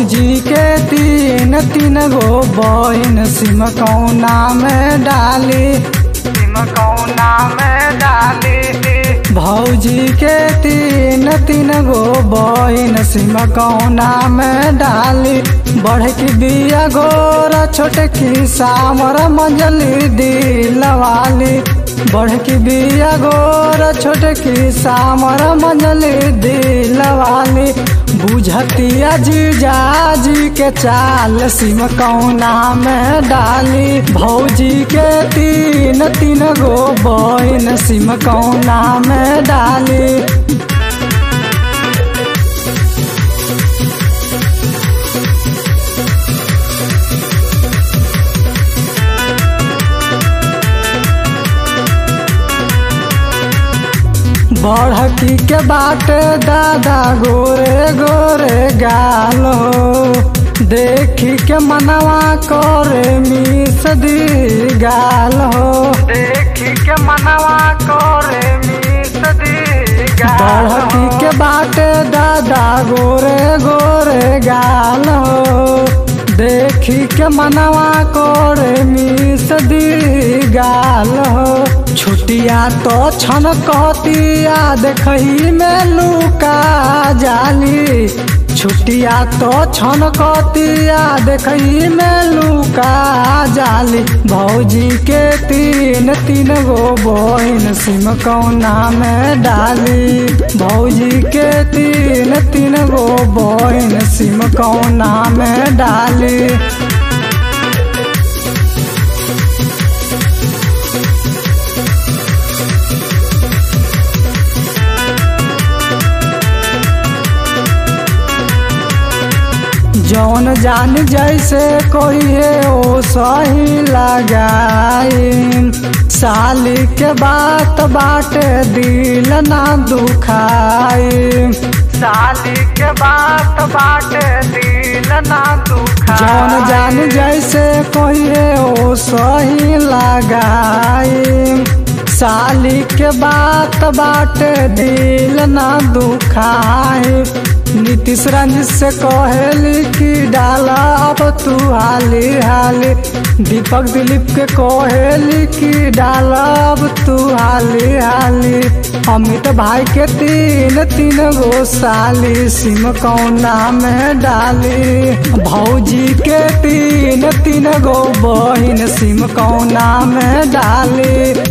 भौजी के तीन तीन गो बहिन सिम कौना में डाली सिम कौना में डाली भौजी के तीन तीन गो बहिन सिम कौना में डाली बढ़ की बिया गोरा छोटकी सामर मंजली दिलवाली बढ़ की बिया गोरा छोटकी सामर मंजली दिलवाली बुझतिया जीजा जी के चाल सिम कौना में डाली भौजी के तीन तीन गो बहिन सिम कौना में डाली बढ़की के बाट दादा गोरे गोरे गाल हो देखी के मनवा करे मिस दी गाल हो देखी के मनवा करे मिस दी बढ़की के बाट दादा गोरे गोरे गाल हो देखी के मनवा करे मिस दी गाल हो छुटिया तो छन कहतिया देखही में लुका जाली छुटिया तो छन कहतिया देखही में लुका जाली भौजी के तीन तीन गो बहिन सिम कौना में डाली भौजी के तीन तीन गो बहिन सिम कौना में डाली जौन जान जैसे कोई है ओ सही लगाई साली के बात बाटे दिल ना दुखाई साली के बात बाटे दिल ना दुखाई जौन जान जैसे कोई है ओ सही लगाई साली के बात बाटे दिल ना दुखाई नीतीश रंजित से कहली कि डाला अब तू हाली हाली दीपक दिलीप के कहली कि डाला अब तू हाली हाली अमित भाई के तीन तीन गो साली सिम कौना में डाली भौजी के तीन तीन गो बहिन सिम कौना में डाली